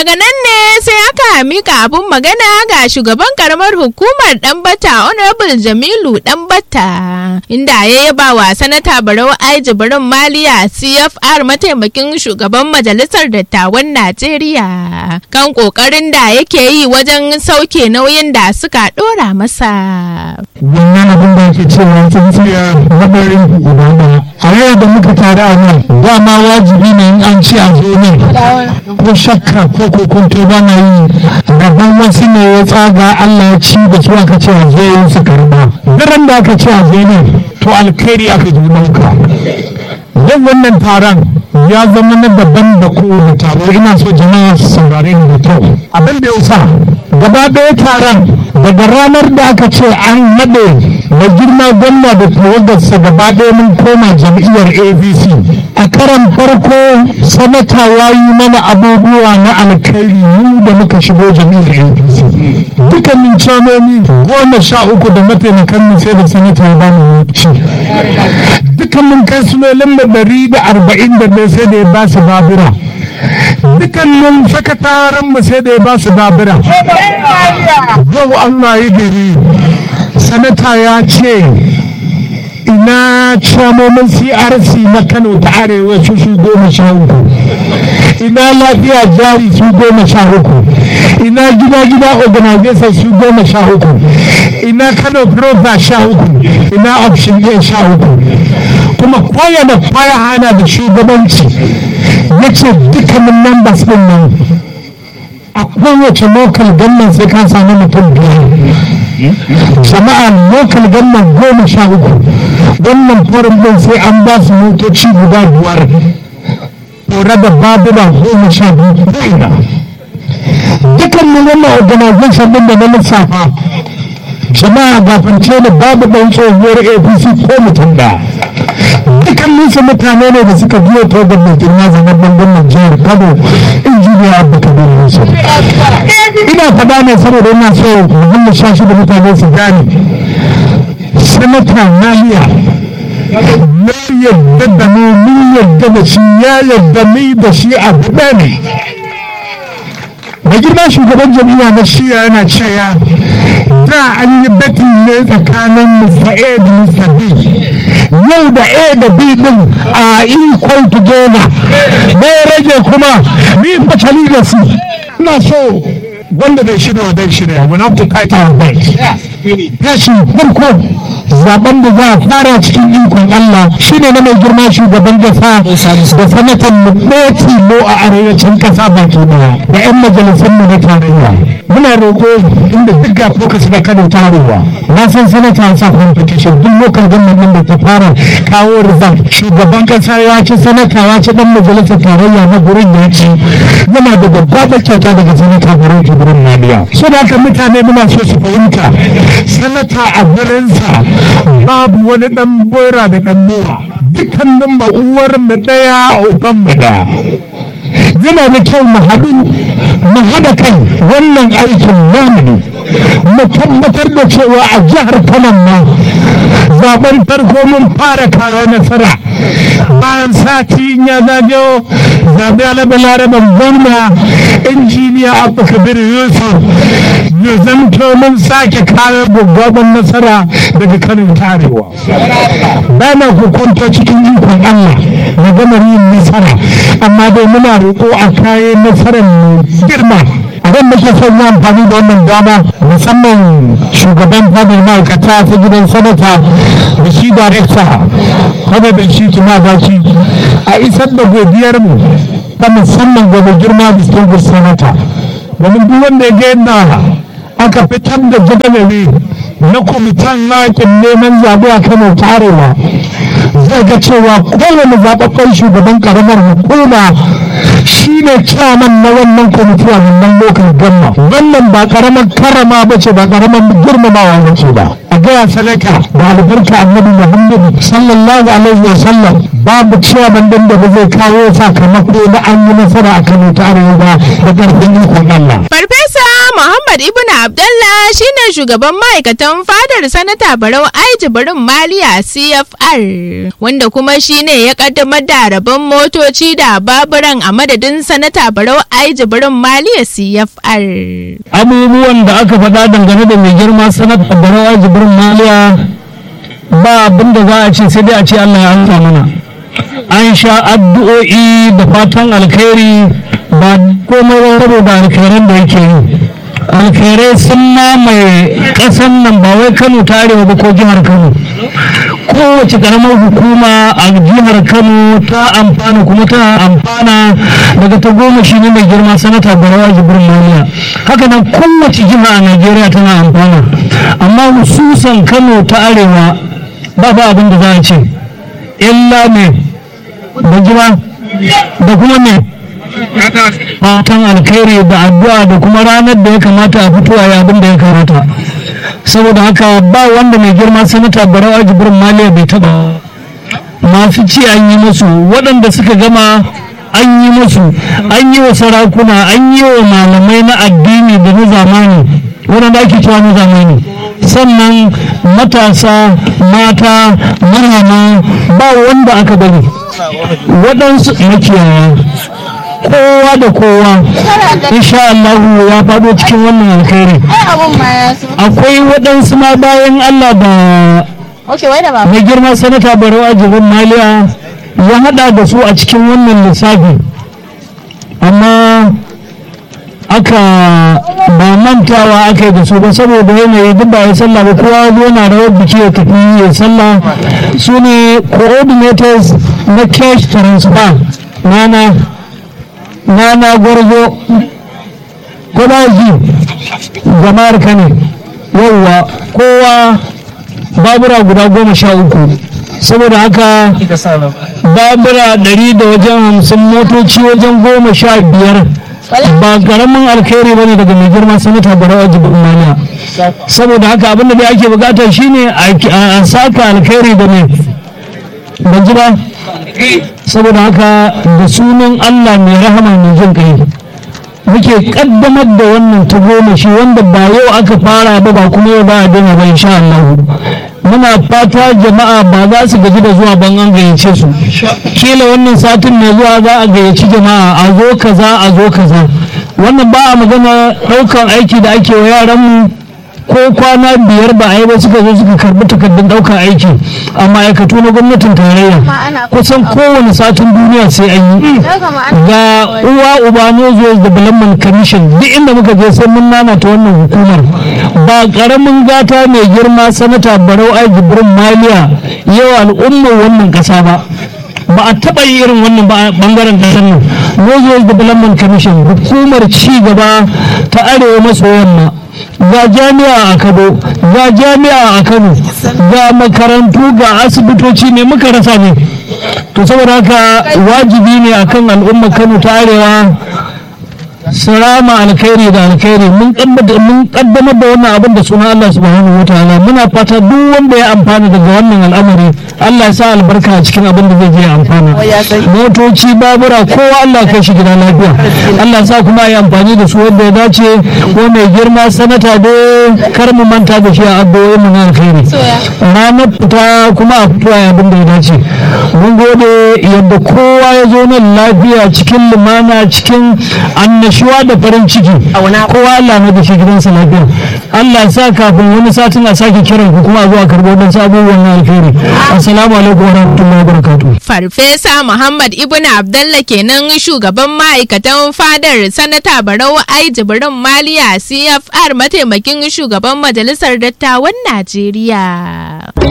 daga nan ne sai aka mika abun magana ga shugaban karamar hukumar Danbata Honorable Jamilu Danbata inda ya yaba wa sanata Barau Ai Jibrin Maliya CFR mataimakin shugaban majalisar dattawan Najeriya kan kokarin da yake yi wajen sauke nauyin da suka dora masa. wannan abin da ake cewa tsintsiya mabarin ibada a yau da muka tare a nan dama wajibi ne in an ci a zo ne ko shakka ko kokonto ba na yi gaban wasu ne ya tsaga Allah ya ci da su aka ce a zo yin su karba daren da aka ce a zo ne to alkhairi aka zo ɗauka yau wannan taron ya zama na daban da kowane taro ina so jama'a su saurare ni da kyau abin da ya sa gaba ɗaya taron daga ranar da aka ce an naɗe da girma gwamna da tawagarsa gaba ɗaya mun koma jam'iyyar abc a karan farko sanata ya yi mana abubuwa na alkhairi mu da muka shigo jam'iyyar apc dukkanin canoni goma sha uku da mataimakan mu sai da sanata ya bani ci dukkanin kansulolin da ɗari da arba'in da ɗaya sai da ya ba su babura dukkanin sakataren mu sai da ya ba su babura yau Allah yi gari sanata ya ce ina camomin crc na kano ta arewa su su goma sha uku ina lafiya jari su goma sha uku ina gida gida organization su goma sha uku ina kano profa sha uku ina option a sha uku kuma kowane kwaya hana da shugabanci ya ce dukkanin members din nan a kowace local government sai ka sami mutum biyar jama'a local government goma sha uku wannan forum din sai an ba su motoci guda biyar tore da babura goma sha biyu ina dukkanin wannan organization din da na lissafa jama'a gafance da babu ɗan tsohuwar apc ko mutum da dukkanin su mutane ne da suka biyo ta da girma zanen bangon jihar kano injiniya abu kabir yusuf ina faɗa ne saboda ina so mu sha shi da mutane su gane sanata maliya na yadda da mu mun yadda da shi ya yadda ni da shi abu ɗaya ne mai girma shugaban jami'a na shiya yana cewa da an yi batin ne tsakanin Mr. A da Mr. B yau da A da B din a equal together me rage kuma ni fatali da su ina so wanda bai shirya wa dan shirya wani abu kaita wa bai tashin farko zaben da za a fara cikin ikon Allah shine na mai girma shugaban kasa da sanatan mu ɗaya tilo a arewacin kasa baki daya da 'yan majalisun mu na tarayya muna roƙo inda duk ga focus na kano tarowa na san sanata sa competition duk lokal gwamnan da ta fara kawo result shugaban kasa ya ci sanata ya ci dan majalisar tarayya na gurin ya ci yana da babbar kyauta daga sanata gurin jibrin nadiya so da haka mutane muna so su fahimta sanata a gurinsa babu wani dan bora da dan nura dukkanin ma uwar mu daya uban mu daya yana da kyau mu haɗu mu haɗa kai wannan aikin namu ne mu tabbatar da cewa a jihar Kano ma zaben farko mun fara kawo nasara bayan sati ya zagayo zaɓe alaba laraban gwamna injiniya abu kabir yusuf ya zamto mun sake kawo gwaggwaban nasara daga kanin tarewa bana hukunta cikin ikon allah na gama yin nasara amma dai muna roƙo a kayan nasarar mu girma abin da ke son yi amfani da wannan dama musamman shugaban fadar ma'aikata ta gidan sanata da shi darekta kuma da shi tuna baki a isar da godiyar mu ta musamman ga mai girma distinguished sanata domin duk wanda ya ga yadda aka fitar da jadawali na kwamitan yakin neman zaɓe a kano tarewa zai ga cewa kowane zaɓaɓɓen shugaban ƙaramar hukuma shi ne kyaman na wannan kwamiti a wannan lokacin gamma wannan ba ƙaramar karama ba ce ba ƙaramar girmamawa ba ce ba a gaya sadaka da albarka annabi muhammadu sallallahu alaihi wa sallam babu ciyaman din da ba zai kawo sakamako na an yi nasara a kano ta arewa da ƙarfin ikon allah Farfesa Muhammad Ibn Abdallah shine shugaban ma'aikatan fadar sanata Barau Aiji Barin Maliya CFR wanda kuma shine ya kaddamar da rabon motoci da baburan a madadin sanata Barau Aiji Barin Maliya CFR. abubuwan da aka faɗa dangane da mai girma sanata Barau Aiji Barin Maliya ba abin da za a ce sai dai a ce Allah ya amsa mana an sha addu'o'i da fatan alkhairi ba komai ba saboda alkhairan da yake yi alkhairai sun mamaye ƙasan nan ba wai kano ta arewa ba ko jihar kano kowace ƙaramar hukuma a jihar kano ta amfana kuma ta amfana daga ta goma shi ne mai girma sanata barawa jibrin maliya haka nan kowace jiha a najeriya tana amfana amma hususan kano ta arewa ba ba abin da za a ce illa ne da jira da kuma ne fatan alkhairi da addu'a da kuma ranar da ya kamata a fito a abin da ya kamata saboda haka ba wanda mai girma sanata barawa jibrin maliya bai taba masu ci an yi musu waɗanda suka gama an yi musu an yi wa sarakuna an yi wa malamai na addini da na zamani waɗanda ake cewa na zamani sannan matasa mata manoma ba wanda aka bari waɗansu makiyaya kowa da kowa insha Allah ya faɗo cikin wannan alkhairi akwai waɗansu ma bayan Allah da mai girma sanata barau ajibin maliya ya haɗa da su a cikin wannan lissafi amma aka ba mantawa aka yi da su ba saboda yanayi duk ba ya sallah ba kowa zo na rawar biki ya tafi ya sallah su ne coordinators na cash transfer nana nana gwarzo ko ba ji jama'ar kane yauwa kowa babura guda goma sha uku saboda haka babura ɗari da wajen hamsin motoci wajen goma sha biyar ba karamin alkhairi ba ne daga mai girma sanata barawa jibin maliya saboda haka abinda da ake bukata shine a saka alkhairi da mai ban ji ba saboda haka da sunan allah mai rahama mai jin kai muke kaddamar da wannan ta goma shi wanda ba yau aka fara ba ba kuma yau ba a daina ba insha Allah muna fata jama'a ba za su gaji da zuwa ban an gayyace su kila wannan satin mai zuwa za a gayyaci jama'a a zo kaza a zo kaza wannan ba a magana ɗaukan aiki da ake wa yaranmu ko kwana biyar ba a yi ba suka zo suka karbi takardun ɗaukar aiki a ma'aikatu na gwamnatin tarayya kusan kowane satin duniya sai an yi ga uwa uba nozo development commission duk inda muka je sai mun nana ta wannan hukumar ba karamin gata mai girma sanata barau ai jibrin maliya yau al'ummar wannan kasa ba ba a taɓa yi irin wannan ba bangaren kasar nan nozo development commission hukumar ci gaba ta arewa maso yamma ga jami'a a kano ga jami'a a kano ga makarantu ga asibitoci ne muka rasa ne to saboda haka wajibi ne akan al'ummar kano ta arewa sarama alkhairi da alkhairi mun kaddamar da wannan abin da suna Allah subhanahu wa ta'ala muna fata duk wanda ya amfana daga wannan al'amari Allah ya sa albarka a cikin abin da zai je amfana motoci babura kowa Allah kai shi gida lafiya Allah ya sa kuma yi amfani da su wanda ya dace ko mai girma sanata da kar mu manta da shi a addu'o'in mu na alkhairi ranar fita kuma a fito a abin da ya dace mun gode yadda kowa ya zo nan lafiya cikin lumana cikin annashuwa da farin ciki kowa Allah na da shi gidansa lafiya Allah sa kafin wani satin a sake kiran ku kuma a zuwa karɓo don abubuwan na alkhairi assalamu alaikum wa rahmatullahi wa barakatuh Farfesa Muhammad Ibn Abdallah kenan shugaban ma'aikatan fadar sanata Barau Ai Jibrin Maliya CFR mataimakin shugaban majalisar dattawan Najeriya.